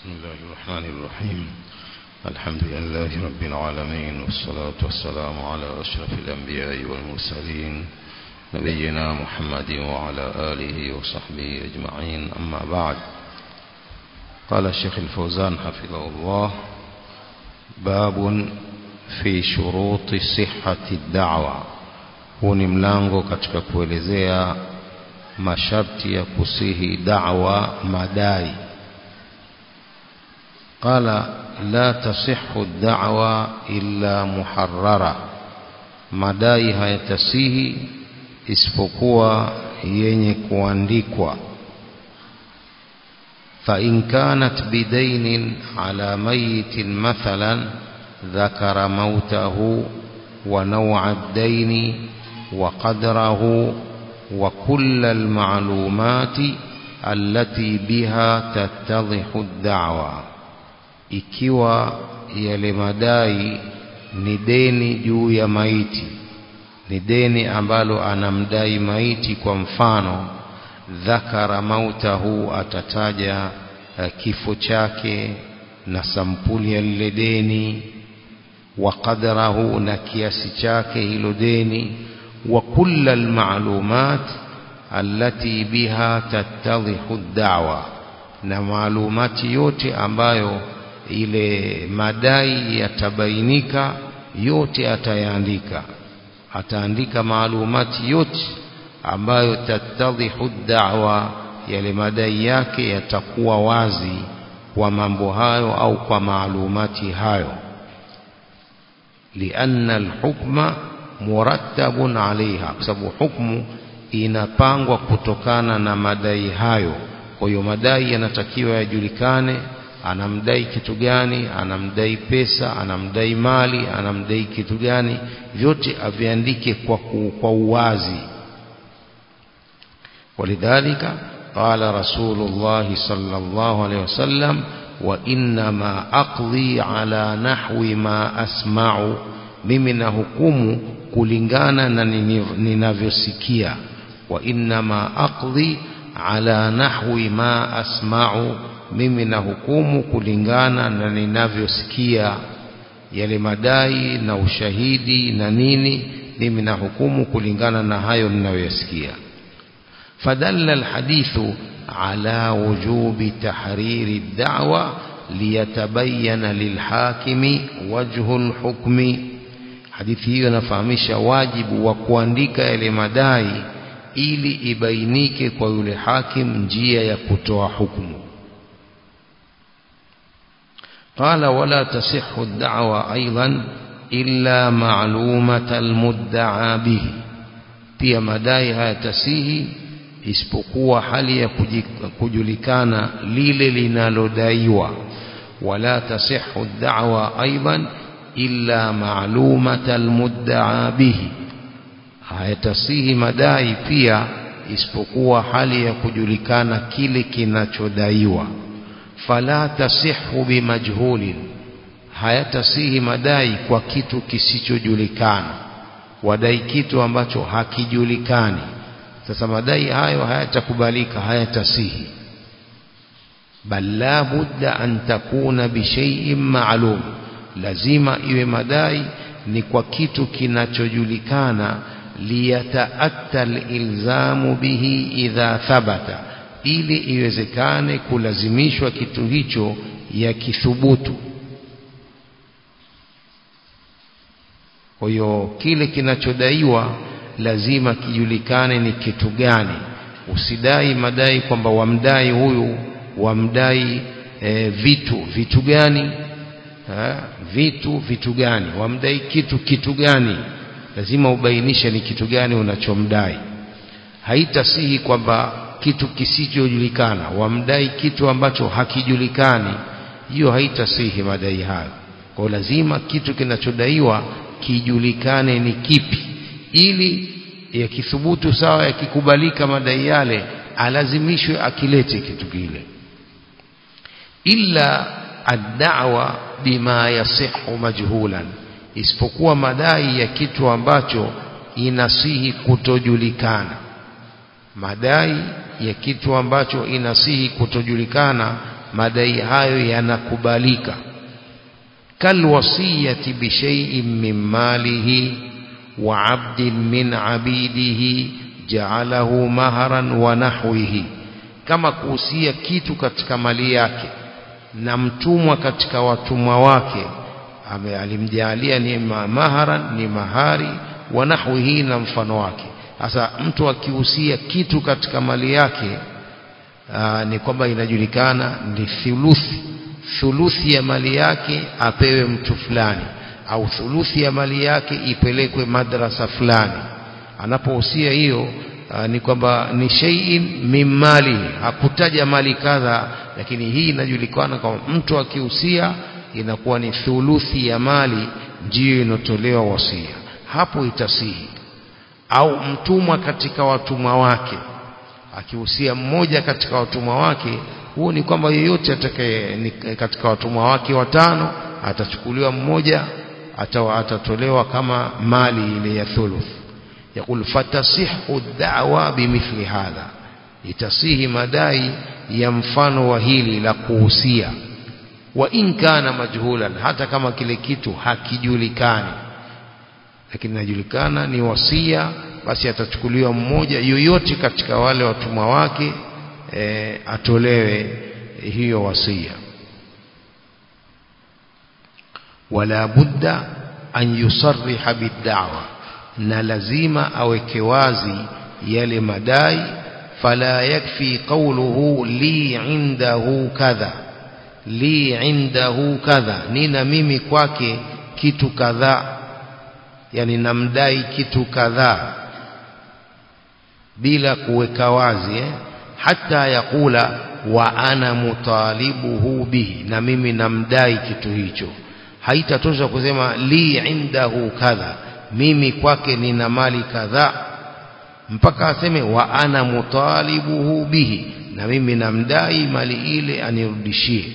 بسم الله الرحمن الرحيم الحمد لله رب العالمين والصلاة والسلام على أشرف الأنبياء والمرسلين نبينا محمد وعلى آله وصحبه أجمعين أما بعد قال الشيخ الفوزان حفظه الله باب في شروط صحة الدعوة huu ni mlango katika kuelezea masharti ya kusihi da'wa madai qala la tasihhu ad-da'wa illa muharrara madai hayatasihi isipokuwa yenye kuandikwa فإن كانت بدين على ميت مثلا ذكر موته ونوع الدين وقدره وكل المعلومات التي بها تتضح الدعوة ikiwa yale madai ni deni juu ya maiti ni deni ambalo anamdai maiti kwa mfano dhakara mautahu atataja uh, kifo chake na sampuli ya lile deni wa qadrahu na kiasi chake hilo deni wa kulla almalumat allati biha tattadhihu ad-da'wa na maalumati yote ambayo ile madai yatabainika yote atayaandika ataandika maalumati yote ambayo tattadhihu da'wa yale madai yake yatakuwa wazi kwa mambo hayo au kwa maalumati hayo lianna alhukma murattabun alaiha kwa sababu hukmu inapangwa kutokana na madai hayo kwa hiyo madai yanatakiwa yajulikane anamdai kitu gani anamdai pesa anamdai mali anamdai kitu gani vyote aviandike kwa, kwa uwazi ولذلك قال رسول الله صلى الله عليه وسلم وإنما أقضي على نحو ما أسمع mimi na hukumu kulingana na ninavyosikia wa innama aqdi ala nahwi ma asma'u mimi na hukumu kulingana na ninavyosikia yale madai na ushahidi na nini mimi na hukumu kulingana na hayo ninayoyasikia فدل الحديث على وجوب تحرير الدعوة ليتبين للحاكم وجه الحكم hadithi hiyo inafahamisha wajibu wa kuandika yale madai ili ibainike kwa yule hakim njia ya kutoa hukumu قال ولا تصح الدعوة أيضا إلا معلومة المدعى به pia madai hayatasihi isipokuwa hali ya kujulikana lile linalodaiwa wala tasihhu da'wa aidan illa ma'lumata almudda'a bihi hayatasihi madai pia isipokuwa hali ya kujulikana kile kinachodaiwa fala tasihhu bimajhulin hayatasihi madai kwa kitu kisichojulikana wadai kitu ambacho hakijulikani sasa madai hayo hayatakubalika hayatasihi bal la budda an takuna bishay'in ma'lum lazima iwe madai ni kwa kitu kinachojulikana liyataatta alilzamu bihi idha thabata ili iwezekane kulazimishwa kitu hicho ya kithubutu kwa hiyo kile kinachodaiwa lazima kijulikane ni kitu gani usidai madai kwamba wamdai huyu wamdai e, vitu vitu gani ha? vitu vitu gani wamdai kitu kitu gani lazima ubainishe ni kitu gani unachomdai haitasihi kwamba kitu kisichojulikana wamdai kitu ambacho hakijulikani hiyo haitasihi madai hayo kwa lazima kitu kinachodaiwa kijulikane ni kipi ili yakithubutu sawa yakikubalika madai yale alazimishwe akilete kitu kile illa ad-da'wa bima yasihu majhulan isipokuwa madai ya kitu ambacho inasihi kutojulikana madai ya kitu ambacho inasihi kutojulikana madai hayo yanakubalika kalwasiyati bishai'in min malihi wa 'abdin min 'abidihi ja'alahu maharan wa nahwihi kama kuhusia kitu katika mali yake na mtumwa katika watumwa wake alimjalia ni maharan ni mahari wa nahwihi na mfano wake sasa mtu akihusia kitu katika mali yake aa, ni kwamba inajulikana ni thuluthi thuluthi ya mali yake apewe mtu fulani au thuluthi ya mali yake ipelekwe madrasa fulani anapohusia hiyo ni kwamba ni shay'in min mali hakutaja mali kadha lakini hii inajulikana kama mtu akihusia inakuwa ni thuluthi ya mali ndiyo inotolewa wasia hapo itasihi au mtumwa katika watumwa wake akihusia mmoja katika watumwa wake huo ni kwamba yeyote atakaye katika watumwa wake watano atachukuliwa mmoja atawa atatolewa kama mali ile ya thuluth يقول فتصح الدعوة بمثل هذا itasihi madai ya mfano wa hili la kuhusia wa in kana majhulan hata kama kile kitu hakijulikani lakini inajulikana ni wasia basi atachukuliwa mmoja yoyote katika wale watumwa wake e, atolewe hiyo wasia wala budda an yusarriha bid'awa na lazima aweke wazi yale madai fala yakfi qawluhu li indahu kadha li indahu kadha nina mimi kwake kitu kadhaa yani namdai kitu kadhaa bila kuweka wazi eh? hata yakula wa ana mutalibuhu bihi na mimi namdai kitu hicho haitatosha kusema li indahu kadha mimi kwake nina mali kadhaa mpaka aseme wa ana mutalibuhu bihi na mimi namdai mali ile anirudishie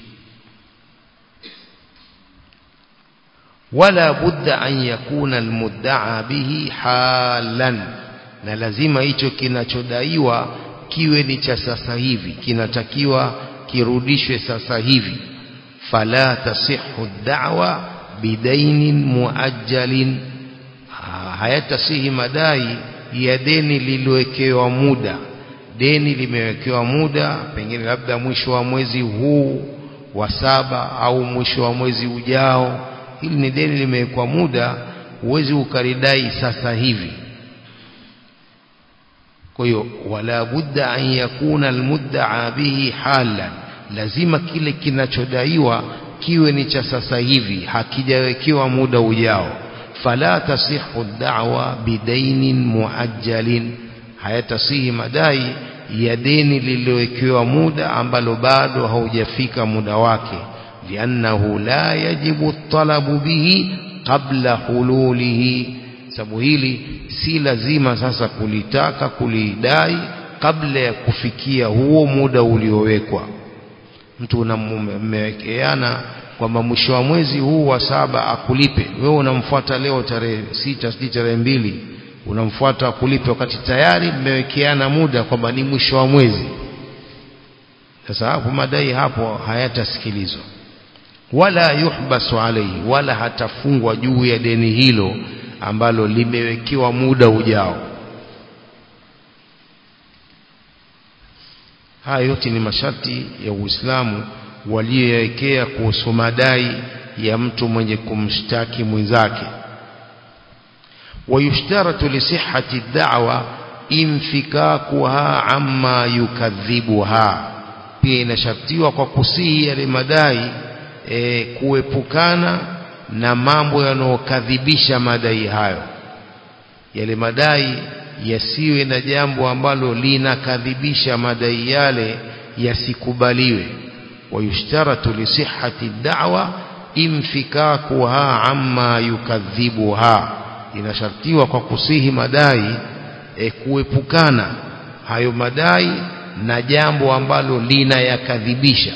wala budda an yakuna almudda'a bihi halan na lazima hicho kinachodaiwa kiwe ni cha sasa hivi kinatakiwa kirudishwe sasa hivi fala tasihhu da'wa bidainin muajjalin hayatasihi madai ya deni lililowekewa muda deni limewekewa muda pengine labda mwisho wa mwezi huu wa saba au mwisho wa mwezi ujao hili ni deni limewekwa muda huwezi ukaridai sasa hivi kwa hiyo wala budda an yakuna almudda'a bihi halan lazima kile kinachodaiwa kiwe ni cha sasa hivi hakijawekewa muda ujao fala tasihhu da'wa bidainin muajjalin hayatasihi madai ya deni lililowekewa muda ambalo bado haujafika muda wake liannahu la yajibu talabu bihi qabla hululihi sababu hili si lazima sasa kulitaka kulidai kabla ya kufikia huo muda uliowekwa mtu unammewekeana kwamba mwisho wa mwezi huu wa saba akulipe wewe unamfuata leo tarehe sita sijui tarehe mbili unamfuata akulipe wakati tayari mmewekeana muda kwamba ni mwisho wa mwezi sasa hapo madai hapo hayatasikilizwa wala yuhbasu alayhi wala hatafungwa juu ya deni hilo ambalo limewekewa muda ujao haya yote ni masharti ya Uislamu waliyowekea kuhusu madai ya mtu mwenye kumshtaki mwenzake wayushtaratu lisihhati da'wa infikakuha amma yukadhibuha pia inashartiwa kwa kusihi yale madai e, kuepukana na mambo yanayokadhibisha madai hayo yale madai yasiwe na jambo ambalo linakadhibisha madai yale yasikubaliwe ويشترط لصحة الدعوة انفكاكها عما يكذبها inashartiwa kwa kusihi madai e, kuepukana hayo madai na jambo ambalo linayakadhibisha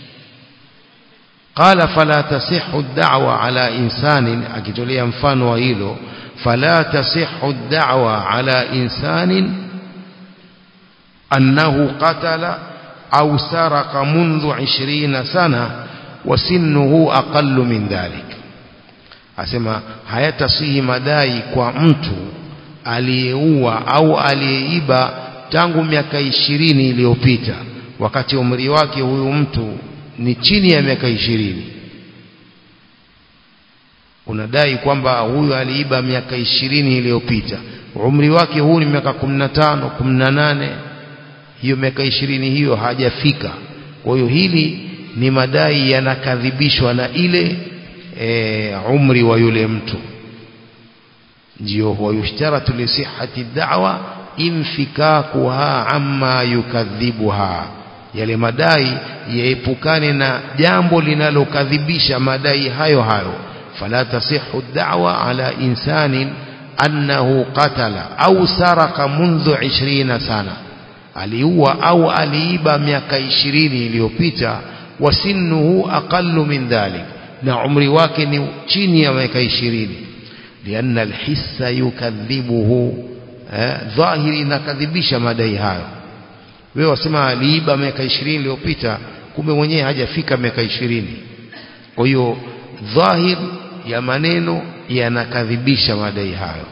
qala fala tasihhu ad-da'wa ala insanin akitolea mfano wa hilo fala tasihhu ad-da'wa ala insanin annahu qatala أو سرق منذ عشرين سنة وسنه أقل من ذلك asema hayatasihi madai kwa mtu aliyeua au aliyeiba tangu miaka ishirini iliyopita wakati umri wake huyu mtu ni chini ya miaka ishirini unadai kwamba huyu aliiba miaka ishirini iliyopita umri wake huu ni miaka kumi na tano kumi na nane hiyo miaka ishirini hiyo hajafika kwa hiyo hili ni madai yanakadhibishwa na ile e, umri wa yule mtu ndio wayushtaratu lisihati da'wa infikakuha amma yukadhibuha yale madai yaepukane na jambo linalokadhibisha madai hayo hayo fala tasihu da'wa ala insanin annahu qatala au saraka mundhu 20 sana aliua au aliiba miaka 20 iliyopita wasinnuhu aqallu min dhalik na umri wake ni chini ya miaka 20 lianna alhissa yukadhibuhu eh, dhahiri inakadhibisha madai hayo wewe wasema aliiba miaka 20 iliyopita kumbe mwenyewe hajafika miaka 20 kwa hiyo dhahir ya maneno yanakadhibisha madai hayo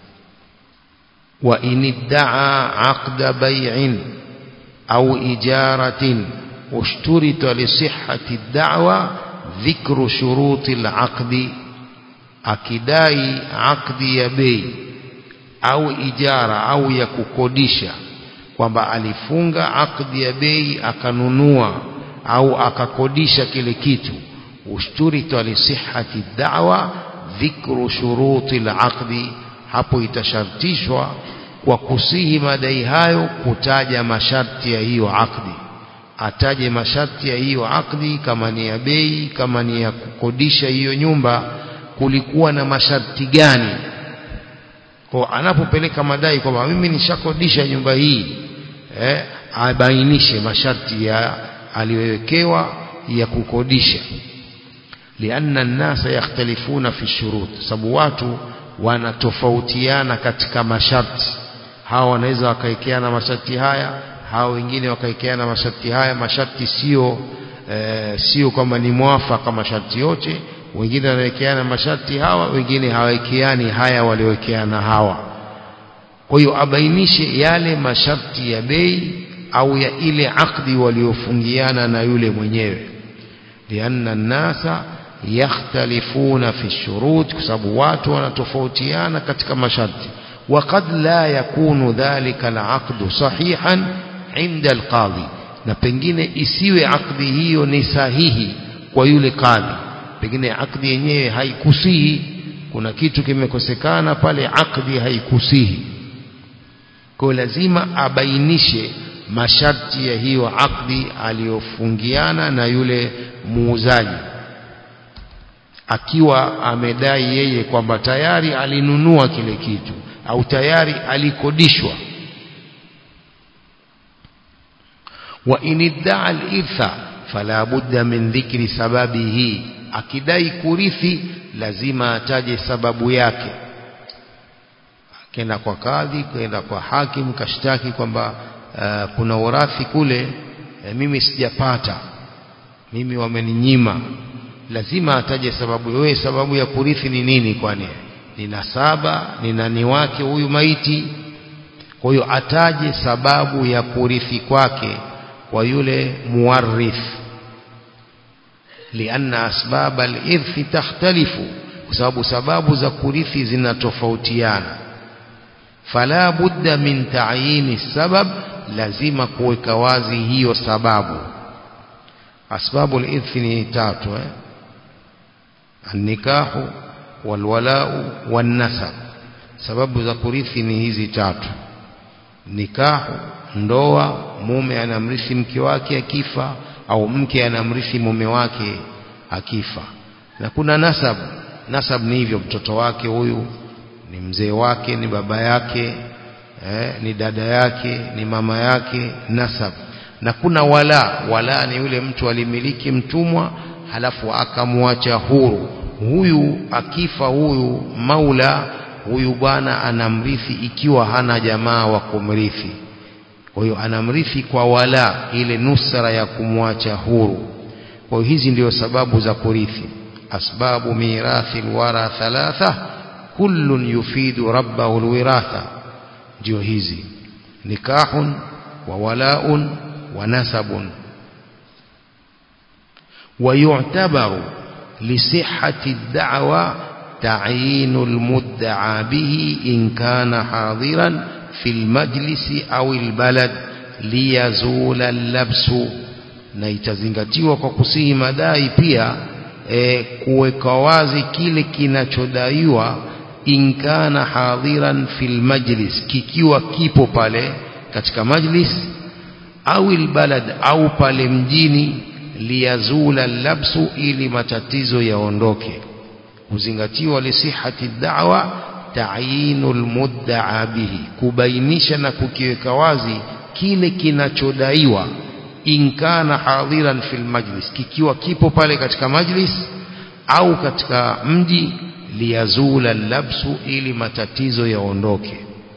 wa iniddaa aqda bay'in au ijaratin ushturita li sihhati ad-da'wa dhikru shuruti al-aqdi akidai aqdi ya bei au ijara au ya kukodisha kwamba alifunga aqdi ya bei akanunua au akakodisha kile kitu ushturita li sihhati da'wa dhikru shuruti al-aqdi hapo itashartishwa kwa kusihi madai hayo kutaja masharti ya hiyo aqdi ataje masharti ya hiyo aqdi kama ni ya bei kama ni ya kukodisha hiyo nyumba kulikuwa na masharti gani kwa anapopeleka madai kwamba mimi nishakodisha nyumba hii eh, abainishe masharti ya aliyowekewa ya kukodisha lianna nnasa yakhtalifuna fi shurut sababu watu wanatofautiana katika masharti hawa wanaweza wakaekeana masharti haya hawa wengine wakaekeana masharti haya masharti sio e, sio kwamba ni mwafaka masharti yote wengine wanawekeana masharti hawa wengine hawawekeani haya waliowekeana hawa kwa hiyo abainishe yale masharti ya bei au ya ile akdi waliofungiana na yule mwenyewe lianna nnasa yakhtalifuna fi shurut kwa sababu watu wanatofautiana katika masharti وقد لا يكون ذلك العقد صحيحا عند القاضي na pengine isiwe akdi hiyo ni sahihi kwa yule kadhi pengine akdi yenyewe haikusihi kuna kitu kimekosekana pale akdi haikusihi kwa lazima abainishe masharti ya hiyo akdi aliyofungiana na yule muuzaji akiwa amedai yeye kwamba tayari alinunua kile kitu au tayari alikodishwa wa iniddaa al-irtha fala budda min dhikri sababihi akidai kurithi lazima ataje sababu yake kenda kwa kadhi kenda kwa hakim kashtaki kwamba uh, kuna urathi kule uh, mimi sijapata mimi wameninyima lazima ataje sababu wewe sababu ya kurithi ni nini kwani ni nasaba ni nani wake huyu maiti kwa hiyo ataje sababu ya kurithi kwake kwa yule muwarrith lianna asbab al-irthi takhtalifu kwa sababu sababu za kurithi zinatofautiana fala budda min ta'yini sabab lazima kuweka wazi hiyo sababu asbabu al-irthi ni tatu eh an-nikahu walwalau wannasab sababu za kurithi ni hizi tatu nikahu ndoa mume anamrithi mke wake akifa au mke anamrithi mume wake akifa na kuna nasab nasab ni hivyo mtoto wake huyu ni mzee wake ni baba yake eh, ni dada yake ni mama yake nasab na kuna wala wala ni yule mtu alimiliki mtumwa halafu akamwacha huru huyu akifa huyu maula huyu bwana anamrithi ikiwa hana jamaa wa kumrithi kwa hiyo anamrithi kwa wala ile nusra ya kumwacha huru kwa hiyo hizi ndio sababu za kurithi asbabu mirathi alwara thalatha kullun yufidu rabbahu alwiratha ndio hizi nikahun wa walaun wa nasabun ويعتبر لصحة الدعوة تعيين المدعى به إن كان حاضرا في المجلس أو البلد ليزول اللبس na itazingatiwa kwa kusihi madai pia e, kuweka wazi kile kinachodaiwa inkana hadhiran fil majlis kikiwa kipo pale katika majlis au albalad au pale mjini liyazula labsu ili matatizo yaondoke kuzingatiwa lisihati da'wa ta'yinul mudda'a bihi kubainisha na kukiweka wazi kile kinachodaiwa inkana hadhiran fil majlis kikiwa kipo pale katika majlis au katika mji liyazula labsu ili matatizo yaondoke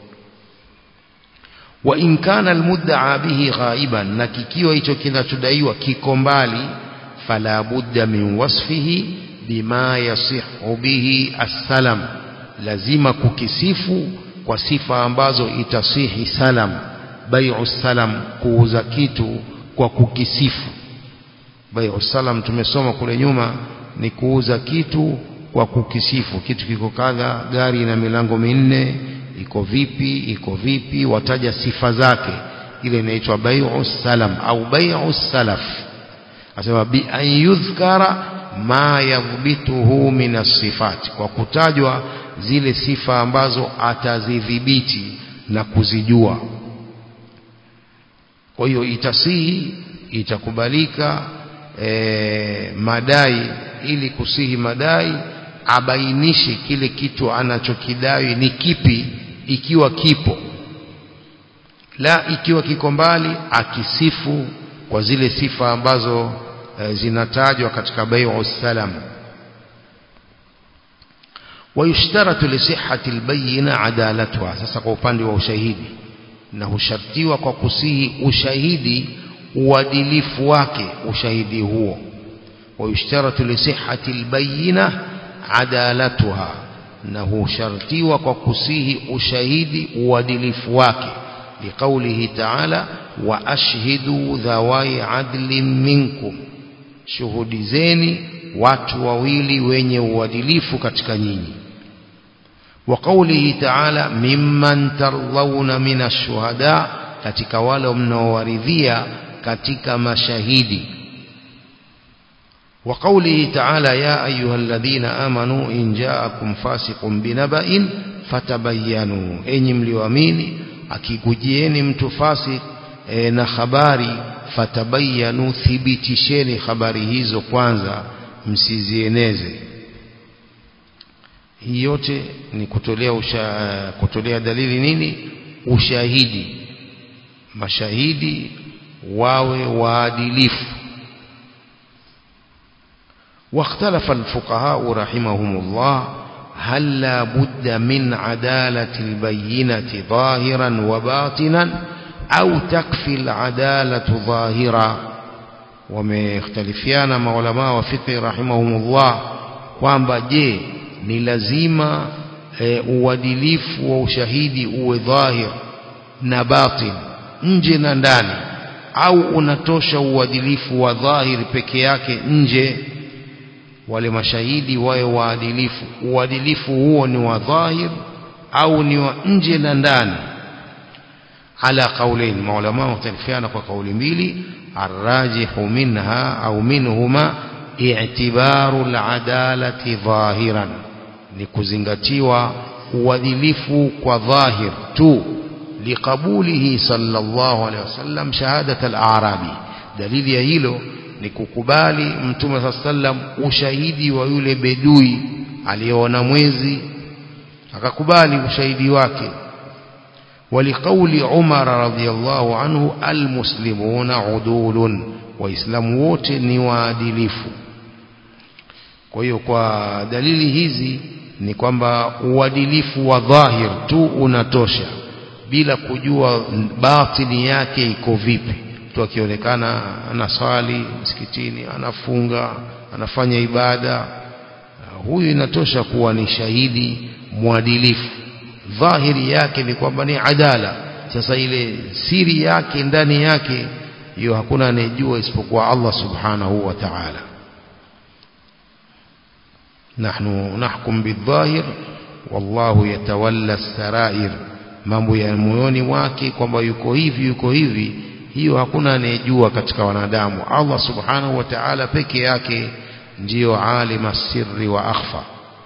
wa in kana almudda'a bihi ghaiban na kikiwa hicho kinachodaiwa kiko mbali fala budda min wasfihi bima yasihu bihi assalam lazima kukisifu kwa sifa ambazo itasihi salam bai'u salam kuuza kitu kwa kukisifu bai'u salam tumesoma kule nyuma ni kuuza kitu kwa kukisifu kitu kiko kadha gari ina milango minne iko vipi iko vipi wataja sifa zake ile inaitwa bai'u salam au bai'u salaf asema bi an yudhkara ma yadhbituhu min as-sifat kwa kutajwa zile sifa ambazo atazidhibiti na kuzijua kwa hiyo itasihi itakubalika e, madai ili kusihi madai abainishe kile kitu anachokidai ni kipi ikiwa kipo la ikiwa kiko mbali akisifu kwa zile sifa ambazo e, zinatajwa katika bai'u salam ويشترط لصحة البينة عدالتها sasa kwa upande wa ushahidi na hushartiwa kwa kusihi ushahidi uadilifu wake ushahidi huo ويشترط لصحة البينة عدالتها na hushartiwa kwa kusihi ushahidi uadilifu wake liqaulihi ta'ala wa ashhidu dhawai adlin minkum shuhudizeni watu wawili wenye uadilifu katika nyinyi wa qaulihi ta'ala mimman tardhauna min ash-shuhada katika wale mnaowaridhia katika mashahidi wa qaulihi ta'ala ya ayyuhalladhina amanu in ja'akum fasiqun binaba'in fatabayyanu enyi mlioamini akikujieni mtu fasik e, na habari fatabayyanu thibitisheni habari hizo kwanza msizieneze hii yote ni kutolea usha, kutolea dalili nini ushahidi mashahidi wawe waadilifu واختلف الفقهاء رحمهم الله هل لا بد من عدالة البينة ظاهرا وباطنا أو تكفي العدالة ظاهرا ومختلفيان maulama wa fiqh rahimahumullah kwamba je ni lazima e, uadilifu wa ushahidi uwe dhahir na batin nje na ndani au unatosha uadilifu wa dhahir peke yake nje wale mashahidi wawe waadilifu uadilifu huo ni wa dhahir au ni wa nje na ndani ala qaulain maulama mختلفiana kwa kauli mbili arrajihu minha au minhuma i'tibaru al'adalati dhahiran ni kuzingatiwa uadilifu kwa dhahir tu liqabulihi sallallahu alaihi wasallam shahadat al-a'rabi dalili ya hilo ni kukubali mtume saa sallam ushahidi wa yule bedui aliyeona mwezi akakubali ushahidi wake ولقول عمر رضي الله عنه المسلمون عدول waislamu wote ni waadilifu kwa hiyo kwa dalili hizi ni kwamba uadilifu wa dhahir tu unatosha bila kujua batini yake iko vipi mtu akionekana anaswali msikitini anafunga anafanya ibada huyu inatosha kuwa ni shahidi mwadilifu dhahiri yake ni kwamba ni adala sasa ile siri yake ndani yake hiyo hakuna anayejua isipokuwa Allah subhanahu wa ta'ala nahnu nahkum bidhahir wallahu yatawalla sarair mambo ya moyoni mwake kwamba yuko hivi yuko hivi hiyo hakuna anayejua katika wanadamu Allah subhanahu wa ta'ala peke yake ndiyo alima sirri wa akhfa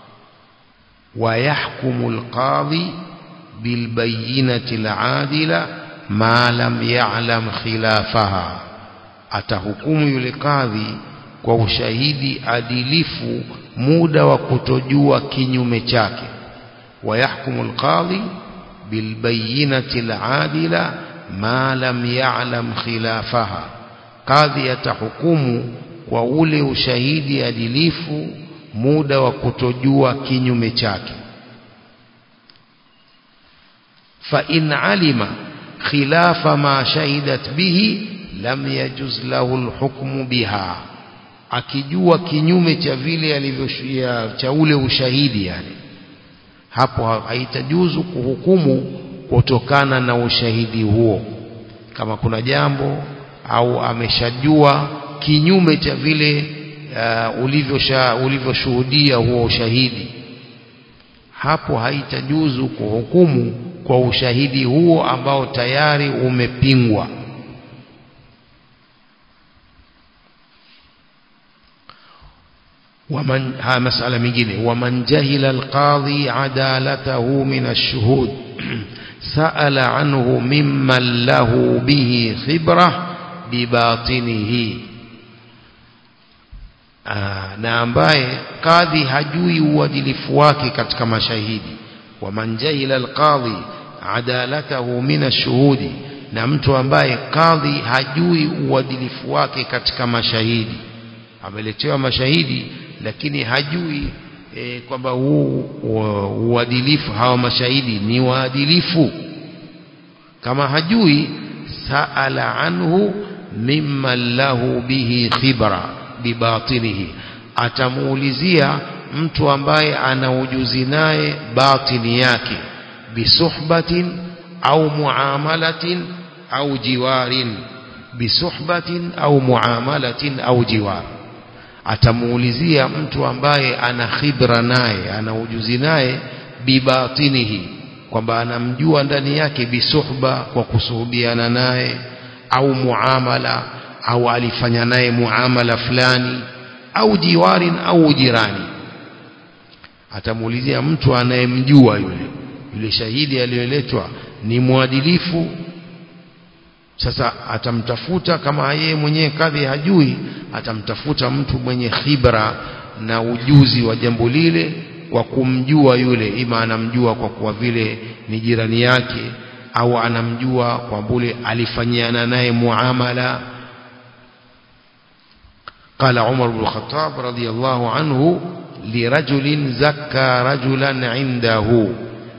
ويحكم القاضي بالبينة العادلة ما لم يعلم خلافها atahukumu yule kadhi kwa ushahidi adilifu muda wa kutojua kinyume chake wayahkumu alqadhi bilbayinati aladila ma lam ya'lam khilafaha kadhi atahukumu kwa ule ushahidi adilifu muda wa kutojua kinyume chake fa in alima khilafa ma shahidat bihi lam yajuz lahu alhukmu biha akijua kinyume cha vile alivyoshia cha ule ushahidi yani hapo haitajuzu kuhukumu kutokana na ushahidi huo kama kuna jambo au ameshajua kinyume cha vile uh, ulivyosha ulivyoshuhudia huo ushahidi hapo haitajuzu kuhukumu kwa ushahidi huo ambao tayari umepingwa ومن ها مسألة مجينة ومن جهل القاضي عدالته من الشهود سأل عنه ممن له به خبرة بباطنه na ambaye kadhi hajui uadilifu wake katika mashahidi waman jahila alqadhi adalatahu min ashuhudi na mtu ambaye kadhi hajui uadilifu wake katika mashahidi ameletewa mashahidi lakini hajui e, kwamba huu uadilifu hawa mashahidi ni waadilifu kama hajui saala anhu mimman lahu bihi khibra bibatinihi atamuulizia mtu ambaye ana ujuzi naye batini yake bisuhbatin au muamalatin au jiwarin bisuhbatin au muamalatin au jiwar atamuulizia mtu ambaye ana khibra naye ana ujuzi naye bibatinihi kwamba anamjua ndani yake bisuhba kwa kusuhubiana naye au muamala au alifanya naye muamala fulani au jiwarin au jirani atamuulizia mtu anayemjua yule yule shahidi aliyoletwa ni mwadilifu sasa atamtafuta kama yeye mwenyewe kadhi hajui atamtafuta mtu mwenye khibra na ujuzi wa jambo lile kwa kumjua yule ima anamjua kwa kuwa vile ni jirani yake au anamjua kwa bule alifanyiana naye muamala قال عمر بن الخطاب رضي الله عنه لرجل زكى رجلا عنده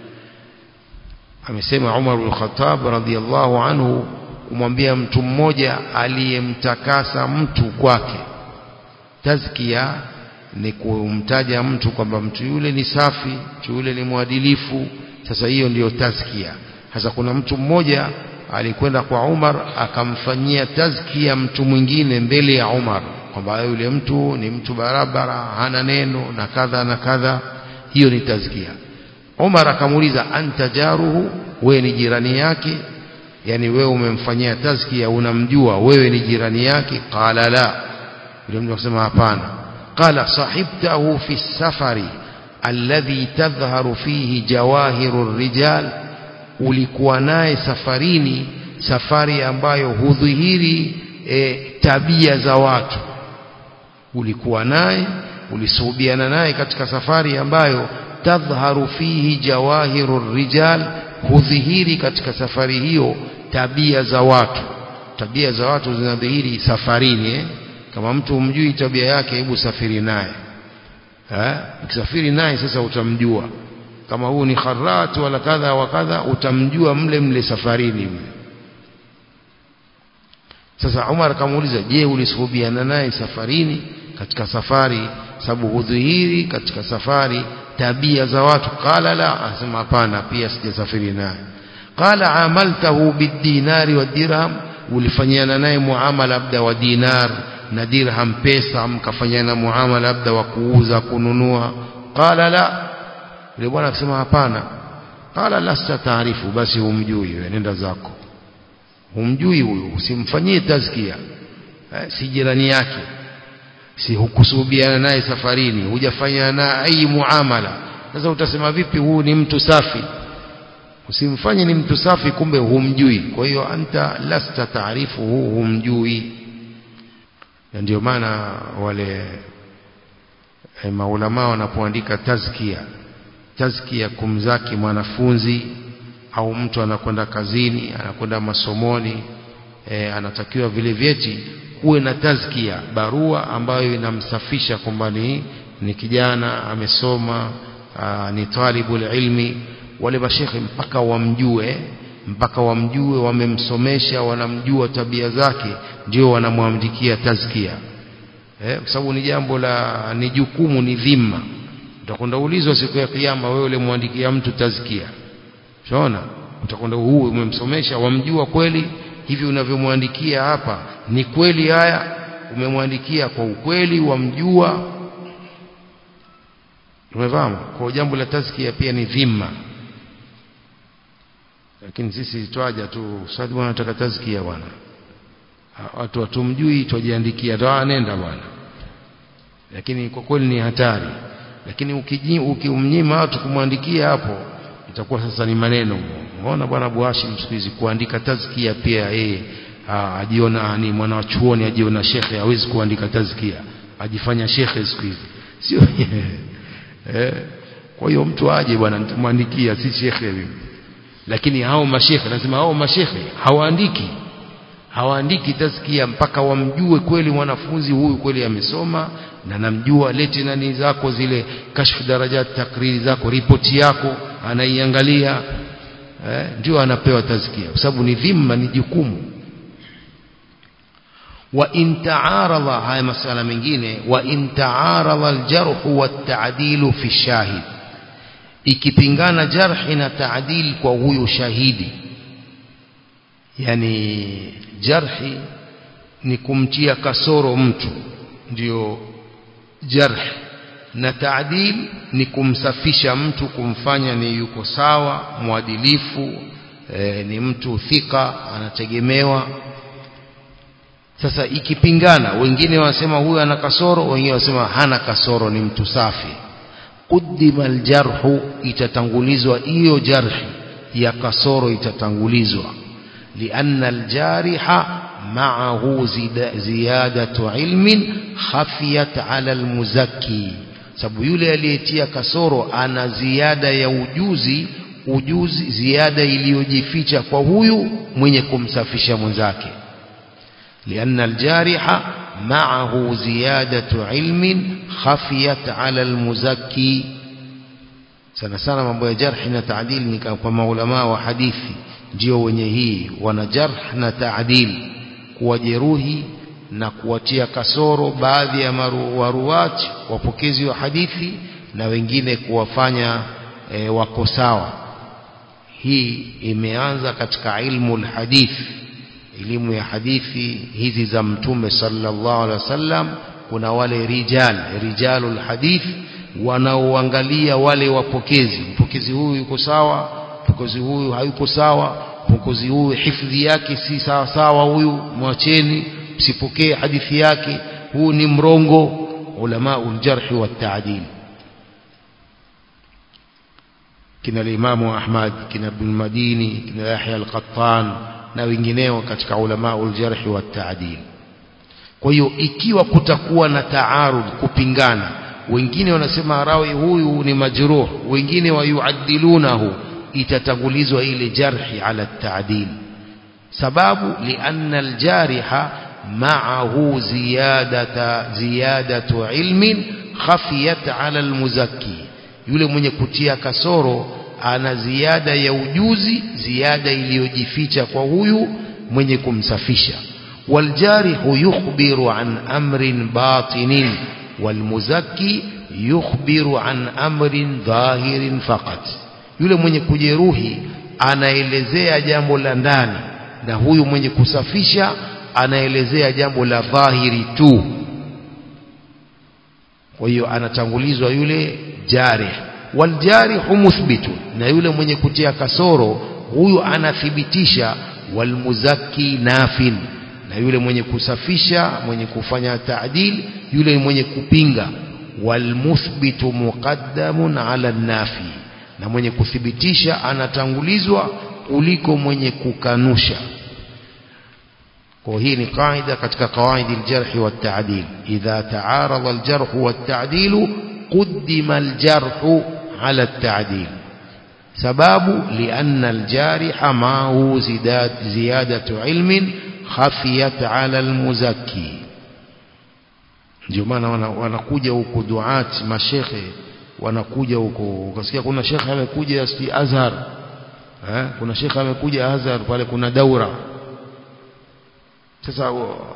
amesema Umar bin Khattab radhiyallahu anhu kumwambia mtu mmoja aliyemtakasa mtu kwake tazkia ni kumtaja mtu kwamba mtu yule ni safi mtu yule ni mwadilifu sasa hiyo ndiyo tazkia sasa kuna mtu mmoja alikwenda kwa Umar akamfanyia tazkia mtu mwingine mbele ya Umar kwamba yule mtu ni mtu barabara hana neno na kadha na kadha hiyo ni tazkia Umar akamuuliza anta jaruhu wewe ni jirani yake yani wewe umemfanyia tazkia unamjua wewe ni jirani yake qala la yule mtu akasema hapana qala sahibtahu fi safari alladhi tadhharu fihi jawahiru rijal ulikuwa naye safarini safari ambayo hudhihiri e, tabia za watu ulikuwa naye ulisuhubiana naye katika safari ambayo tadhharu fihi jawahiru rijal hudhihiri katika safari hiyo tabia za watu tabia za watu zinadhihiri safarini eh? kama mtu umjui tabia yake hebu safiri naye eh ukisafiri naye sasa utamjua kama huu ni kharat wala kadha wa kadha utamjua mle mle safarini mle sasa Umar akamuuliza je ulisuhubiana naye safarini katika safari sababu hudhihiri katika safari tabia za watu qala la asema hapana pia sijasafiri naye qala amaltahu bidinari wa dirham ulifanyana naye muamala labda wa dinar na dirham pesa mkafanyana muamala labda wa kuuza kununua qala la yule bwana akasema hapana qala lasta taarifu basi humjui wewe nenda zako humjui huyu usimfanyie tazkia eh, si jirani yake si hukusubiana naye safarini hujafanya na ai muamala sasa utasema vipi huu ni mtu safi usimfanye ni mtu safi kumbe humjui kwa hiyo anta lasta taarifu huu humjui na ndio maana wale e, maulama wanapoandika tazkia tazkia kumzaki mwanafunzi au mtu anakwenda kazini anakwenda masomoni e, anatakiwa vile vyeti kuwe na tazkia barua ambayo inamsafisha kwamba ni, ni kijana amesoma aa, ni talibul ilmi wale mashekhe mpaka wamjue mpaka wamjue wamemsomesha wanamjua tabia zake ndio wanamwandikia tazkia eh, kwa sababu ni jambo la ni jukumu ni dhima utakwenda ulizwa siku ya kiyama wewe ulimwandikia mtu tazkia unaona utakwenda huu umemsomesha wamjua kweli hivi unavyomwandikia hapa ni kweli haya umemwandikia kwa ukweli wamjua umefahamu kwa jambo la tazkia pia ni dhima lakini sisi twaja tu sasa bwana nataka tazkia bwana watu watumjui twajiandikia toa nenda bwana lakini kwa kweli ni hatari lakini ukimnyima watu kumwandikia hapo itakuwa sasa ni maneno unaona bwana Abu Hashim siku hizi kuandika tazkia pia yeye ajiona ni mwana wa chuoni ajiona shekhe hawezi kuandika tazkia ajifanya shekhe siku hizi sio eh kwa hiyo mtu aje bwana nitamwandikia si shekhe mimi lakini hao mashekhe lazima hao mashekhe hawaandiki hawaandiki tazkia mpaka wamjue kweli mwanafunzi huyu kweli amesoma na namjua leti nani zako zile kashfu darajat takriri zako ripoti yako anaiangalia eh, ndio anapewa tazkia kwa sababu ni dhima ni jukumu wa in ta'arada haya masala mengine wa in ta'arada aljarh wa at-ta'dil fi shahid ikipingana jarhi na ta'dil kwa huyo shahidi yani jarhi ni kumtia kasoro mtu ndio jarh na taadil ni kumsafisha mtu kumfanya ni yuko sawa mwadilifu e, ni mtu thika anategemewa sasa ikipingana wengine wanasema huyu ana kasoro wengine wanasema hana kasoro ni mtu safi qudima aljarhu itatangulizwa hiyo jarhi ya kasoro itatangulizwa lianna aljariha معه زيادة علم خفيت على المزكي sababu yule aliyetia kasoro ana ziada ya ujuzi ujuzi ziada iliyojificha kwa huyu mwenye kumsafisha mwenzake lianna aljariha ma'ahu ziyadatu ilmin khafiyat ala almuzakki sana sana mambo ya jarh na ta'dil ni kwa maulama wa hadithi ndio wenye hii wana jarh na ta'dil kuwajeruhi na kuwatia kasoro baadhi ya waruwati wapokezi wa hadithi na wengine kuwafanya e, wako sawa hii imeanza katika ilmu alhadith elimu ya hadithi hizi za mtume sallallahu alaihi wasallam kuna wale rijal rijalul hadith wanaoangalia wale wapokezi mpokezi huyu yuko sawa mpokezi huyu hayuko sawa mpokezi huyu hifadhi yake si sawa sawa huyu mwacheni msipokee hadithi yake huu ni mrongo ulama uljarh wa ta'dil kina limamu Ahmad kina Ibn Madini kina Yahya al-Qattan na wengineo katika ulama uljarh wa ta'dil kwa hiyo ikiwa kutakuwa na taarud kupingana wengine wanasema rawi huyu ni majruh wengine wayuaddilunahu itatangulizwa ile jarhi ala ta'dil sababu lianna aljariha ma'ahu ziyadata ziyadatu ilmin khafiyat ala almuzakki yule mwenye kutia kasoro ana ziada ya ujuzi ziada iliyojificha kwa huyu mwenye kumsafisha waljarihu yukhbiru an amrin batinin walmuzakki yukhbiru an amrin dhahirin faqat yule mwenye kujeruhi anaelezea jambo la ndani na huyu mwenye kusafisha anaelezea jambo la dhahiri tu kwa hiyo anatangulizwa yule jarih waljarihu muthbitu na yule mwenye kutia kasoro huyu anathibitisha walmuzakki nafin na yule mwenye kusafisha mwenye kufanya taadil yule mwenye kupinga walmuthbitu muqaddamun ala nafi na mwenye kuthibitisha anatangulizwa kuliko mwenye kukanusha kwa hii ni kaida katika kawaidi aljarh wa ta'dil idha ta'arada aljarh wa ta'dil قدم الجرح على التعديل سباب لأن الجارح معه زيادة, زيادة علم خفيت على المزكي ndio maana wanakuja huko duat mashekhe wanakuja huko ukasikia kuna shekhe amekuja si Azhar eh kuna shekhe amekuja Azhar pale kuna daura sasa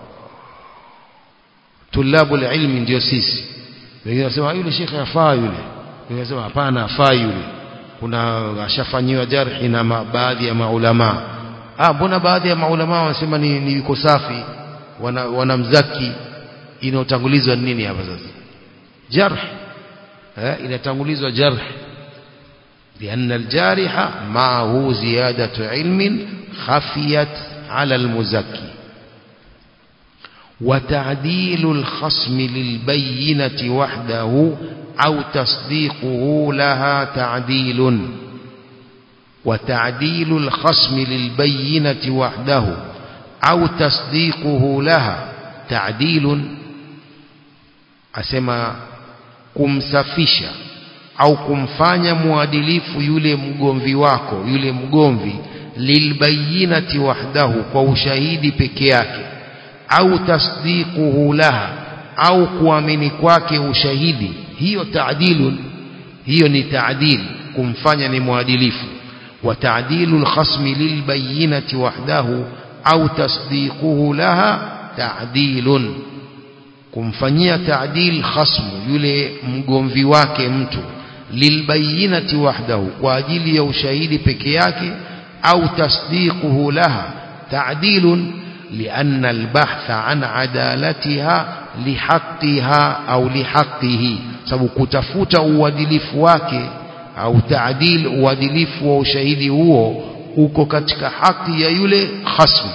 tulabu ilmi ndio sisi wengine wanasema yule shekhe afaa yule wengine wanasema hapana afaa yule kuna ashafanyiwa jarhi na baadhi ya maulama ah mbona baadhi ya maulama wanasema ni, ni yuko safi wana, wanamzaki inaotangulizwa nini hapa sasa jarh eh inatangulizwa jarh لأن الجارح معه زيادة علم خفيت على المزكي وتعديل الخصم للبينة وحده أو تصديقه لها تعديل وتعديل الخصم للبينة وحده أو تصديقه لها تعديل أسمى kumsafisha au kumfanya muadilifu yule mgomvi wako yule mgomvi lilbayinati wahdahu kwa ushahidi peke yake au tasdiquhu laha au kuamini kwake ushahidi hiyo taadilun hiyo ni taadil kumfanya ni muadilifu wa taadilu alkhasmi lilbayinati wahdahu au tasdiquhu laha taadilun kumfanyia taadil khasmu yule mgomvi wake mtu lilbayinati wahdahu kwa ajili ya ushahidi peke yake au tasdiquhu laha taadilun لأن البحث عن عدالتها لحقها أو لحقه sababu kutafuta uadilifu wake au taadil uadilifu wa ushahidi huo uko katika haki ya yule khasmu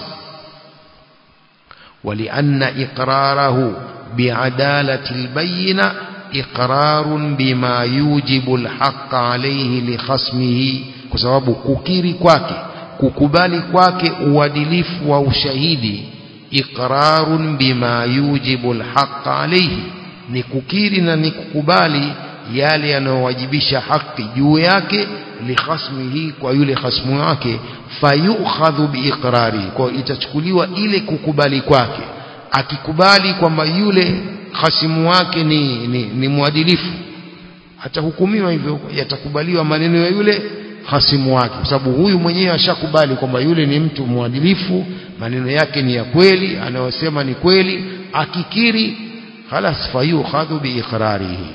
ولأن إقراره بعدالة البينة إقرار بما يوجب الحق عليه لخصمه كسبب كukiri kwake kukubali kwake uadilifu wa ushahidi iqrarun bima yujibu alhaq alayhi ni kukiri na ni kukubali yale yanayowajibisha haki juu yake likhasmihi kwa yule khasmu wake fayukhadhu biiqrari kwa itachukuliwa ile kukubali kwake akikubali kwamba yule khasimu wake ni, ni, ni mwadilifu atahukumiwa hivyo yatakubaliwa maneno ya yule hasimu wake kwa sababu huyu mwenyewe ashakubali kwamba yule ni mtu mwadilifu maneno yake ni ya kweli anayosema ni kweli akikiri khalas fayukhadhu biiqrarihi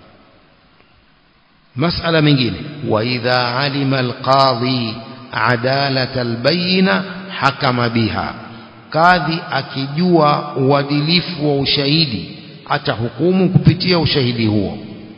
masala mengine wa idha alima alqadhi adalata albayina hakama biha kadhi akijua uadilifu wa ushahidi atahukumu kupitia ushahidi huo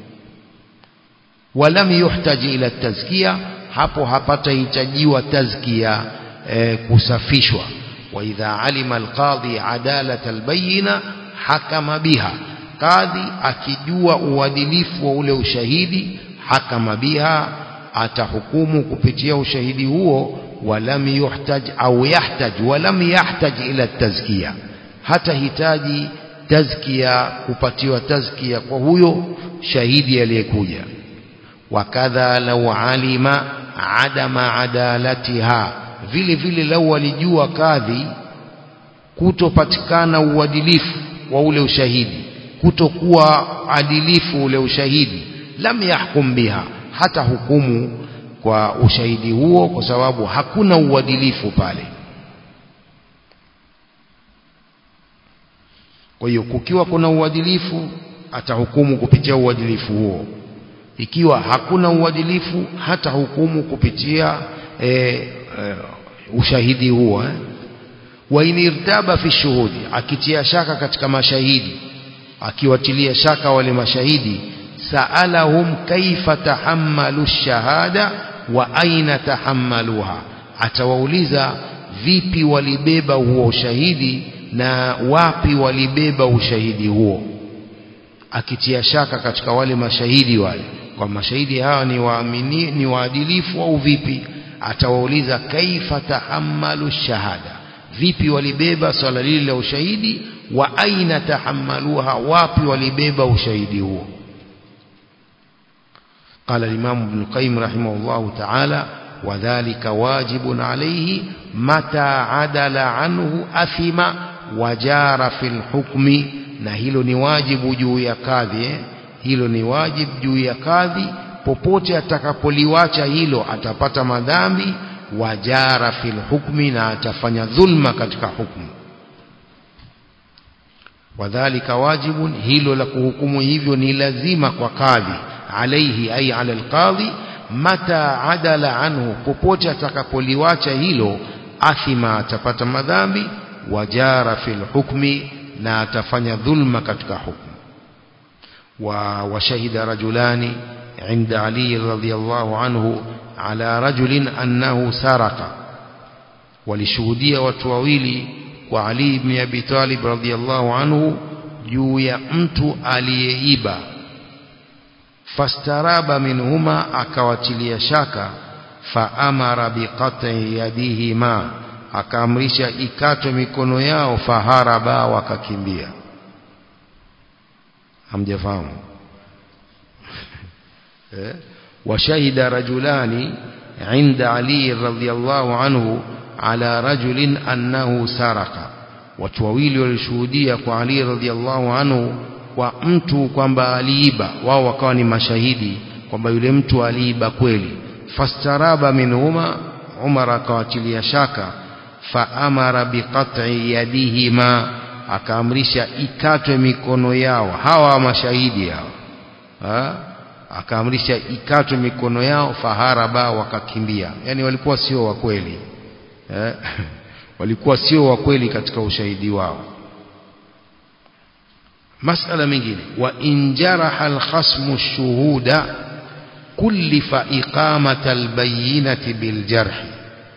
walam yuhtaji ila tazkia hapo hapatahitajiwa tazkia e, kusafishwa wa idha alima alqadhi adalata albayina hakama biha kadhi akijua uadilifu wa ule ushahidi hakama biha atahukumu kupitia ushahidi huo walam yuhtaj au yahtaj walam yahtaj ila tazkia hata hitaji tazkia kupatiwa tazkia kwa huyo shahidi aliyekuja wakadha lau alima adama adalatiha vile vile lau alijua kadhi kutopatikana uadilifu wa ule ushahidi kutokuwa adilifu ule ushahidi lam yahkum biha hata hukumu kwa ushahidi huo kwa sababu hakuna uadilifu pale kwa hiyo kukiwa kuna uadilifu atahukumu kupitia uadilifu huo ikiwa hakuna uadilifu hata hukumu kupitia e, e, ushahidi huo eh? wa inirtaba fi shuhudi akitia shaka katika mashahidi akiwatilia shaka wale mashahidi saalahum kaifa tahammalu shahada wa aina tahammaluha atawauliza vipi walibeba huo ushahidi na wapi walibeba ushahidi huo akitia shaka katika wale mashahidi wale kwa mashahidi hawa ni waamini ni waadilifu au vipi atawauliza kaifa tahammalu shahada vipi walibeba swala lile la ushahidi wa aina tahammaluha wapi walibeba ushahidi huo قال الإمام ابن القيم رحمه الله تعالى وذلك واجب عليه متى عدل عنه أثم وجار في الحكم na hilo ni wajibu juu ya kadhi eh? hilo ni wajibu juu ya kadhi popote atakapoliwacha hilo atapata madhambi wajara fil hukmi na atafanya dhulma katika hukmu wadhalika wajibun hilo la kuhukumu hivyo ni lazima kwa kadhi alaihi ay ala alqadhi mata adala anhu popote atakapoliwacha hilo athima atapata madhambi wajara fil hukmi na atafanya dhulma katika hukmu wa washahida rajulani عند علي رضي الله عنه على رجل أنه سرق ولشهودية وتوawili kwa Ali ibn Abi Talib radhiyallahu anhu juu ya mtu aliyeiba fastaraba minhuma akawatilia shaka faamara biqat'i yadihima akaamrisha ikatwe mikono yao faharaba wakakimbia hamjafahamu وشهد رجلان عند علي رضي الله عنه على رجل أنه سرق watu wawili walishuhudia kwa Ali radhiallahu anhu kwa mtu kwamba aliiba wao wakawa ni mashahidi kwamba yule mtu aliiba kweli fastaraba minhuma Umar akawatilia shaka faamara biqat'i yadihima akaamrisha ikatwe mikono yao hawa mashahidi hao ha? akaamrisha ikatwe mikono yao faharaba wakakimbia yani walikuwa sio wa kweli eh? walikuwa sio wa kweli katika ushahidi wao masala mengine wa injaraha alkhasmu shuhuda kullifa iqamata albayinati biljarhi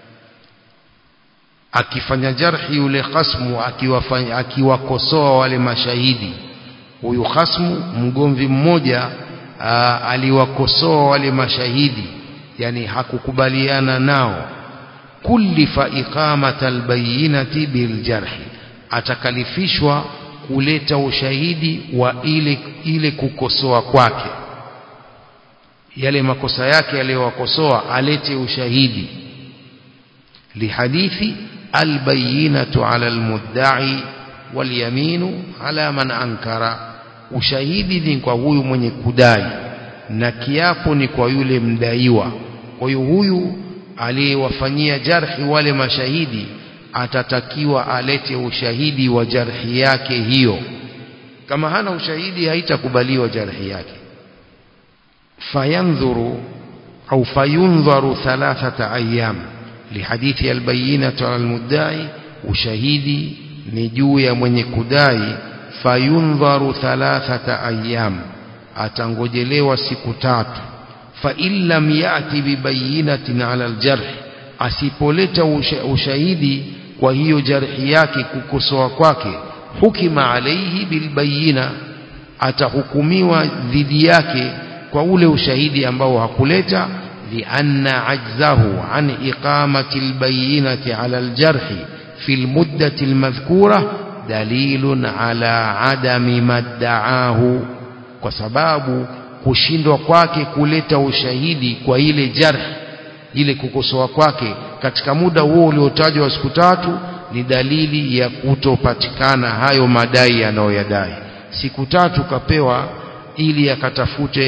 akifanya jarhi yule khasmu akiwafanya akiwakosoa wale mashahidi huyu khasmu mgomvi mmoja aa, aliwakosoa wale mashahidi yani hakukubaliana nao kullifa iqamata albayinati biljarhi atakalifishwa kuleta ushahidi wa ile ile kukosoa kwake yale makosa yake aliyowakosoa alete ushahidi lihadithi albayinatu ala almudda'i walyaminu ala man ankara ushahidi ni kwa huyu mwenye kudai na kiapo ni kwa yule mdaiwa kwa hiyo huyu aliyewafanyia jarhi wale mashahidi atatakiwa alete ushahidi wa jarhi yake hiyo kama hana ushahidi haitakubaliwa jarhi yake fayandhuru au fayundharu thalathata ayyam lihadithi albayinatu ala almudda'i ushahidi ni juu ya mwenye kudai fayundharu thalathata ayyam atangojelewa siku tatu fa in lam yati bibayinatin ala aljarh asipoleta ushahidi kwa hiyo jarhi yake kukosoa kwake hukima alaihi bilbayina atahukumiwa dhidi yake kwa ule ushahidi ambao hakuleta lianna ajzahu an iqamati albayinati ala aljarhi fi almuddati almadhkura dalilun ala adami maddaahu kwa sababu kushindwa kwake kuleta ushahidi kwa ile jarh ile kukosoa kwake katika muda huo uliotajwa wa siku tatu ni dalili ya kutopatikana hayo madai anayoyadai siku tatu kapewa ili akatafute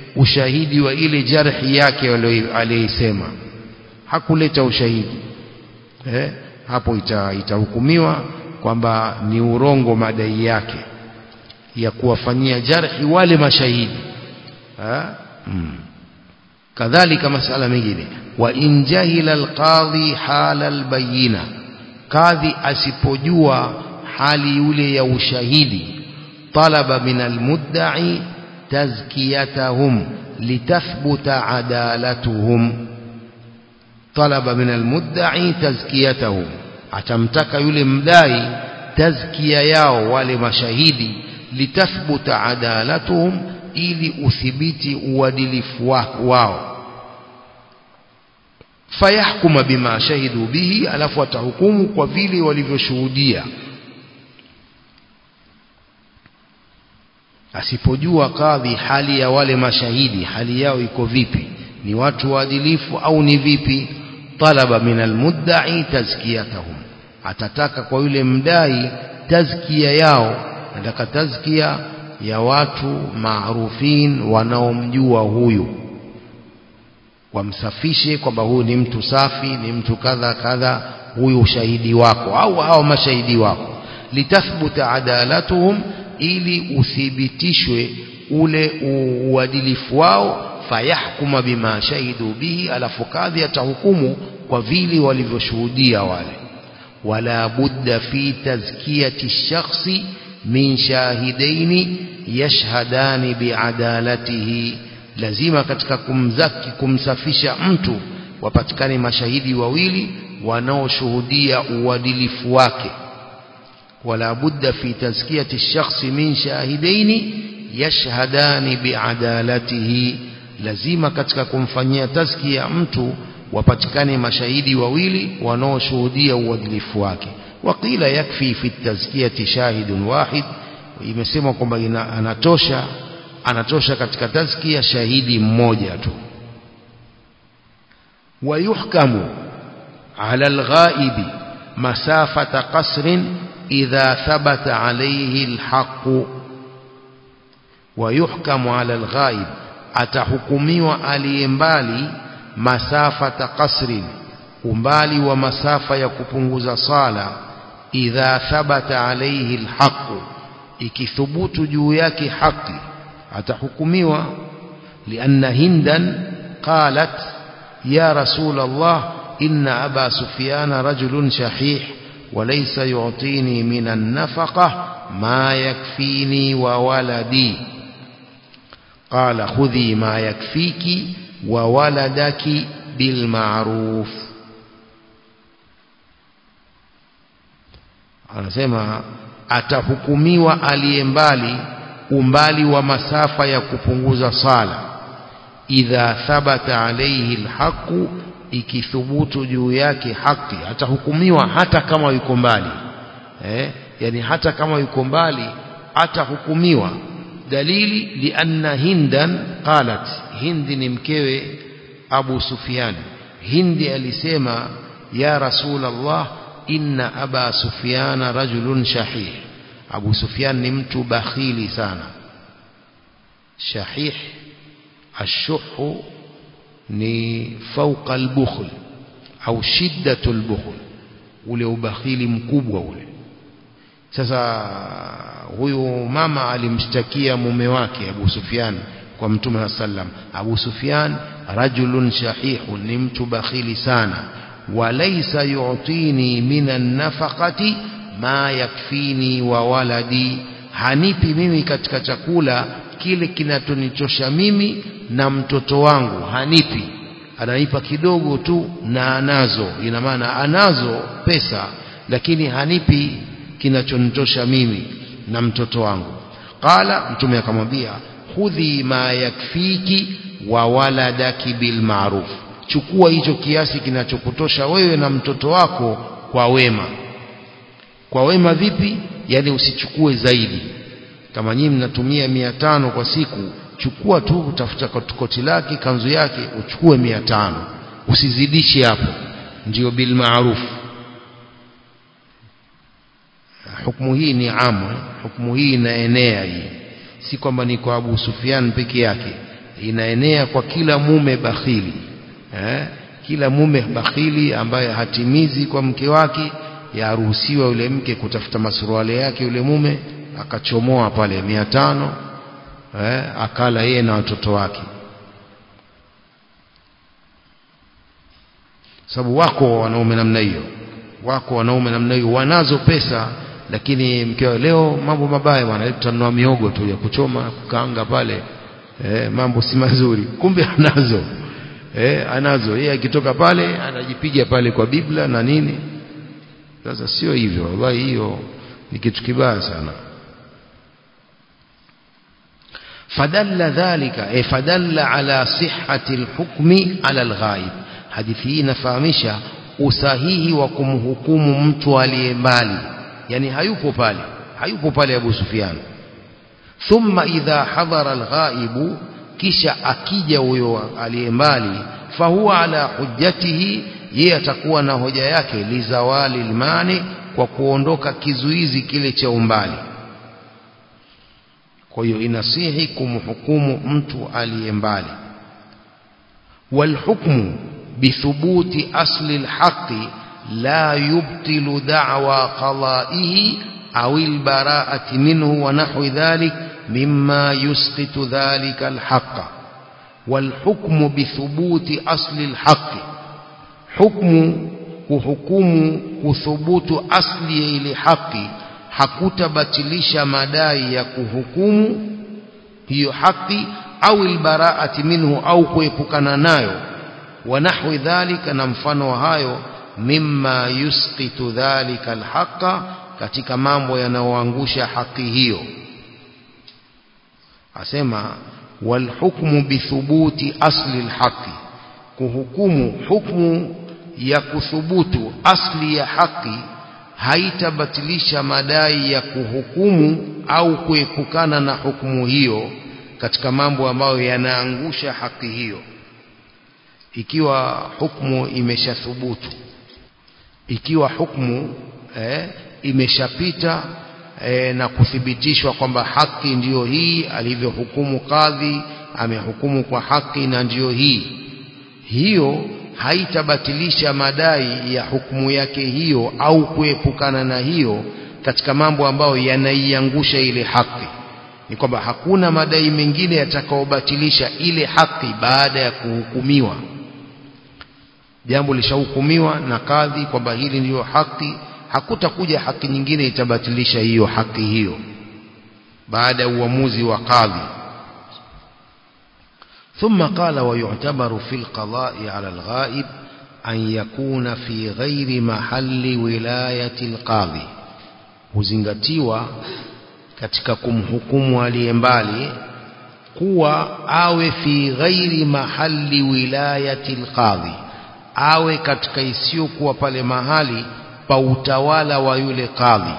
ushahidi wa ile jarhi yake aliyoisema hakuleta ushahidi eh, hapo ita, itahukumiwa kwamba ni urongo madai yake ya kuwafanyia jarhi wale mashahidi ha? hmm. kadhalika masala mengine wa in jahila alqadhi hala albayina kadhi asipojua hali yule ya ushahidi talaba min almudda'i tazkiyatahum litathbuta adalatuhum talaba min almudda'i tazkiyatahum atamtaka yule mdai tazkia yao wale mashahidi litathbuta adalatuhum ili uthibiti uadilifu wao fayahkuma bima shahidu bihi alafu atahukumu kwa vile walivyoshuhudia asipojua kadhi hali ya wale mashahidi hali yao iko vipi ni watu waadilifu au ni vipi talaba min almudda'i tazkiyatahum atataka kwa yule mdai tazkia yao nataka tazkia ya watu maarufin wanaomjua huyu wamsafishe kwamba huyu ni mtu safi ni mtu kadha kadha huyu ushahidi wako au hao mashahidi wako litathbuta adalatuhum ili uthibitishwe ule uadilifu wao fayahkuma bima shahidu bihi alafu kadhi atahukumu kwa vile walivyoshuhudia wale wala budda fi tazkiyati shakhsi min shahidaini yashhadani biadalatihi lazima katika kumzaki kumsafisha mtu wapatikane mashahidi wawili wanaoshuhudia uadilifu wake wala budda fi tazkiyati shakhsi min shahidaini yashhadani biadalatihi lazima katika kumfanyia tazkia mtu wapatikane mashahidi wawili wanaoshuhudia uadilifu wake waqila yakfi fi tazkiyati shahidun wahid imesemwa kwamba anatosha anatosha katika tazkia shahidi mmoja tu ويحكم على الغائب مسافة قصر إذا ثبت عليه الحق ويحكم على الغائب atahukumiwa aliyembali masafata qasrin umbali wa masafa ya kupunguza sala idha thabata alayhi alhaq ikithubutu juu yake haki atahukumiwa lianna hindan qalat ya rasul allah inna aba sufyan rajulun shahih وليس يعطيني من النفقة ما يكفيني وولدي قال خذي ما يكفيك وولدك بالمعروف anasema atahukumiwa aliye mbali umbali wa masafa ya kupunguza sala idha thabata alayhi alhaqu ikithubutu juu yake haki atahukumiwa hata kama yuko mbali eh yani hata kama yuko mbali atahukumiwa dalili lianna hindan qalat hindi ni mkewe abu sufyan hindi alisema ya rasul allah inna aba sufyan rajulun shahih abu sufyan ni mtu bakhili sana shahih الشح ni fauqa albukhl au shiddatu albukhl ule ubakhili mkubwa ule sasa huyu mama alimshtakia mume wake Abu Sufyan kwa Mtume sallam Abu Sufyan rajulun shahihun ni mtu bakhili sana walaysa yu'tini minan nafaqati ma yakfini wa waladi hanipi mimi katika chakula kile kinachonichosha mimi na mtoto wangu hanipi ananipa kidogo tu na anazo ina maana anazo pesa lakini hanipi kinachonitosha mimi na mtoto wangu qala mtume akamwambia khudhi ma yakfiki wa waladaki bil ma'ruf chukua hicho kiasi kinachokutosha wewe na mtoto wako kwa wema kwa wema vipi yani usichukue zaidi kama nyinyi mnatumia mia tano kwa siku chukua tu utafuta koti lake kanzu yake uchukue mia tano usizidishe hapo ndio bil ma'ruf hukumu hii ni amu hukumu hii inaenea hii si kwamba ni kwa Abu Sufyan peke yake inaenea kwa kila mume bakhili eh? kila mume bakhili ambaye hatimizi kwa mke wake yaruhusiwa yule mke kutafuta masuruali yake yule mume akachomoa pale mia tano eh? akala yeye na watoto wake sababu wako wanaume namna hiyo wako wanaume namna hiyo wanazo pesa lakini mkeo leo mambo mabaya bwana tutanunua miogo tu ya kuchoma kukaanga pale eh, mambo si mazuri kumbe anazo eh, anazo yeye akitoka pale anajipiga pale kwa biblia na nini sasa sio hivyo wallahi hiyo ni kitu kibaya sana fadalla dhalika eh, fadalla ala sihhati alhukmi ala alghaib hadithi hii inafahamisha usahihi wa kumhukumu mtu aliye mbali yani hayupo pale hayupo pale Abu Sufyan thumma idha hadhara alghaibu kisha akija huyo aliye mbali fahuwa ala hujjatihi yeye atakuwa na hoja yake lizawali almani kwa kuondoka kizuizi kile cha umbali kwa hiyo inasihi kumhukumu mtu aliye mbali والحكم بثبوت أصل الحق لا يبطل دعوى قضائه أو البراءة منه ونحو ذلك مما يسقط ذلك الحق والحكم بثبوت أصل الحق حكم kuhukumu kuthubutu asli ya ile haki hakutabatilisha madai ya kuhukumu hiyo haki au albaraati minhu au kuepukana nayo wa nahwi dhalika na mfano wa hayo mimma yusqitu dhalika alhaqa katika mambo yanayoangusha haki hiyo asema walhukmu bithubuti asli alhaqi kuhukumu hukmu ya kuthubutu asli ya haki haitabatilisha madai ya kuhukumu au kuepukana na hukumu hiyo katika mambo ambayo yanaangusha haki hiyo ikiwa hukumu imeshathubutu ikiwa hukumu eh, imeshapita eh, na kuthibitishwa kwamba haki ndiyo hii alivyohukumu kadhi amehukumu kwa haki na ndiyo hii hiyo haitabatilisha madai ya hukumu yake hiyo au kuepukana na hiyo katika mambo ambayo yanaiangusha ile haki ni kwamba hakuna madai mengine yatakaobatilisha ile haki baada ya kuhukumiwa jambo lishahukumiwa na kadhi kwamba hili ndiyo haki hakutakuja haki nyingine itabatilisha hiyo haki hiyo baada ya uamuzi wa kadhi ثم قال ويعتبر في القضاء على الغائب أن يكون في غير محل ولاية القاضي huzingatiwa katika kumhukumu aliye mbali kuwa awe fi ghairi mahali wilayati alqadhi awe katika isiyokuwa pale mahali pa utawala wa yule qadhi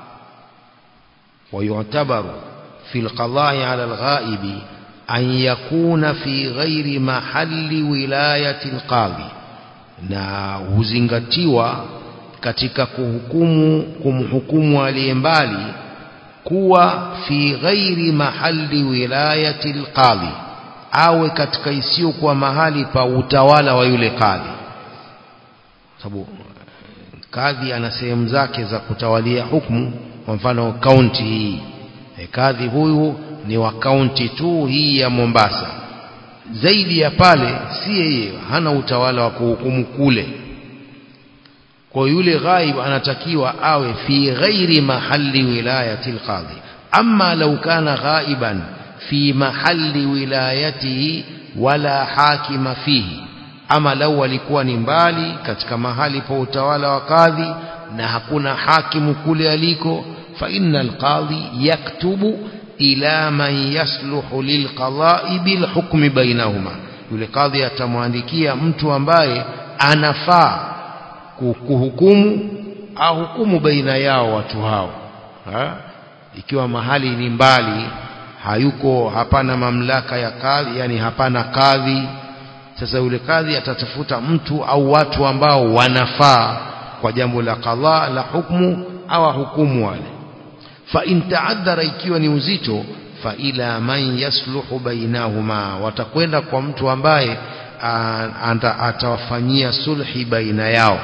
wayutabaru fi alqada'i ala alghaibi an yakuna fi ghairi mahali wilayati alqadhi na huzingatiwa katika kuhukumu kumhukumu aliye mbali kuwa fi ghairi mahali wilayati alqadhi awe katika isiyokuwa mahali pa utawala wa yule kadhi sababu kadhi ana sehemu zake za kutawalia hukumu kwa mfano kaunti hii e, kadhi huyu ni wa kaunti tu hii ya Mombasa zaidi ya pale si yeye hana utawala wa kuhukumu kule kwa yule ghaib anatakiwa awe fi ghairi mahali wilayati alqadhi amma law kana ghaiban fi mahali wilayatihi wala hakima fihi ama lau alikuwa ni mbali katika mahali pa utawala wa kadhi na hakuna hakimu kule aliko fa innal qadhi yaktubu ila man yasluhu lilqada'i bilhukmi bainahuma yule kadhi atamwandikia mtu ambaye anafaa kuhukumu ahukumu baina yao watu hao ha? ikiwa mahali ni mbali hayuko hapana mamlaka ya kadhi yani hapana kadhi sasa yule kadhi atatafuta mtu au watu ambao wanafaa kwa jambo la qadha la hukumu au hukumu wale fa in ta'addara ikiwa ni uzito fa ila man yasluhu bainahuma watakwenda kwa mtu ambaye atawafanyia sulhi baina yao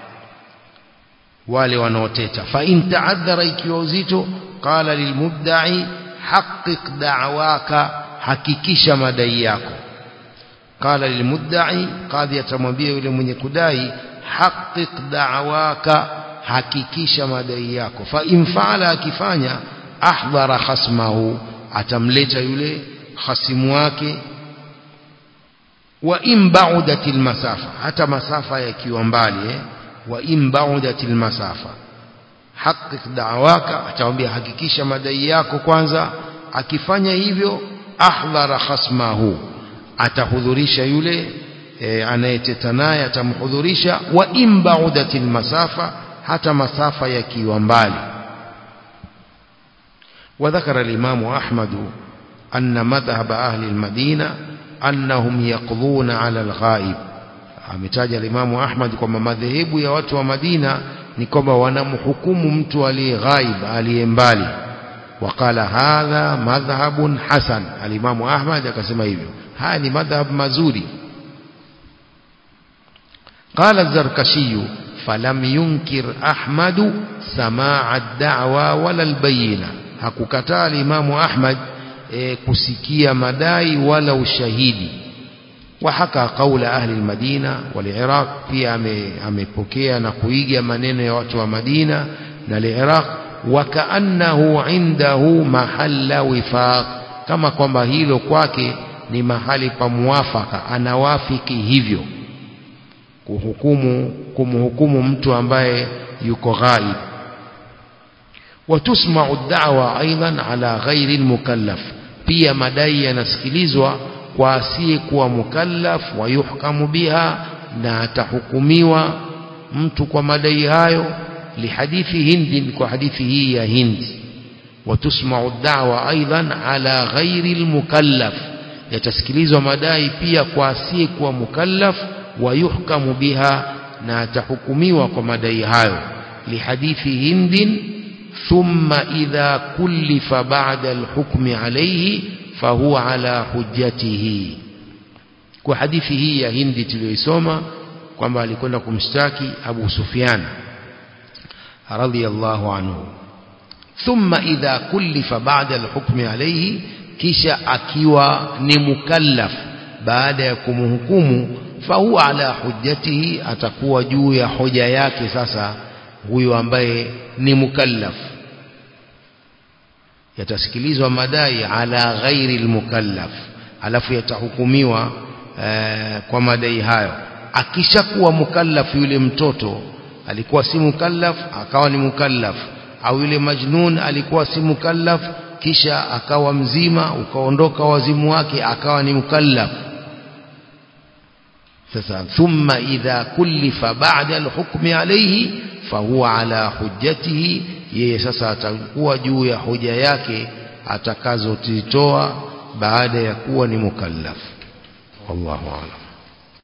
wale wanaoteta fa in ta'adhara ikiwa uzito qala lilmubda'i haqqiq da'waka hakikisha madai yako qala lilmudda'i qadhi atamwambia yule mwenye kudai haqqiq da'waka hakikisha madai yako fa in fa'ala akifanya ahdhara khasmahu atamleta yule khasimu wake wa in ba'udatil masafa hata masafa yakiwa mbali eh wa in ba'udatil masafa haqiq da'waka atamwambia hakikisha madai yako kwanza akifanya hivyo ahdhara khasmahu atahudhurisha yule e, anayeteta naye atamhudhurisha wa in ba'udatil masafa hata masafa yakiwa mbali وذكر الإمام أحمد أن مذهب أهل المدينة أنهم يقضون على الغائب ametaja alimamu Ahmad kwamba madhehebu ya watu wa Madina ni kwamba wanamhukumu mtu aliye ghaib aliye mbali waqala hadha madhhabun hasan alimamu Ahmad akasema hivyo haya ni madhhab mazuri qala az-zarkashi falam yunkir ahmadu samaa ad-da'wa wala al-bayyina hakukataa alimamu Ahmad e, kusikia madai wala ushahidi وحكى قول أهل المدينة والعراق pia amepokea na kuiga maneno ya watu wa Madina na al-Iraq wakaannahu indahu mahalla wifaq kama kwamba hilo kwake ni mahali pa muwafaka anawafiki hivyo kuhukumu kumhukumu mtu ambaye yuko ghaib watusma'u ad-da'wa aidan ala ghairi al-mukallaf pia madai yanasikilizwa kwa asiyekuwa mukallaf wa yuhkamu biha na atahukumiwa mtu kwa madai hayo lihadithi hindi kwa hadithi hii ya hindi watusma'u da'wa aidan ala ghairi almukallaf yatasikilizwa madai pia kwa asiyekuwa mukallaf wa yuhkamu biha na atahukumiwa kwa madai hayo lihadithi hindi thumma idha kullifa ba'da alhukmi alayhi fahuwa ala hujjatihi kwa hadithi hii ya hindi tuliyoisoma kwamba alikwenda kumshtaki Abu Sufyan radhiyallahu anhu thumma idha kullifa ba'da al-hukmi alayhi kisha akiwa ni mukallaf baada ya kumhukumu fahuwa ala hujjatihi atakuwa juu ya hoja yake sasa huyo ambaye ni mukallaf yatasikilizwa madai ala ghairi almukallaf alafu yatahukumiwa ee, kwa madai hayo akishakuwa mukallaf yule mtoto alikuwa si mukallaf akawa ni mukallaf au yule majnun alikuwa si mukallaf kisha akawa mzima ukaondoka wazimu wake akawa ni mukallaf sasa thumma idha kullifa ba'da alhukmi alayhi fahuwa ala hujjatihi yeye sasa atakuwa juu ya hoja yake atakazotitoa baada ya kuwa ni mukallaf wallahu a'lam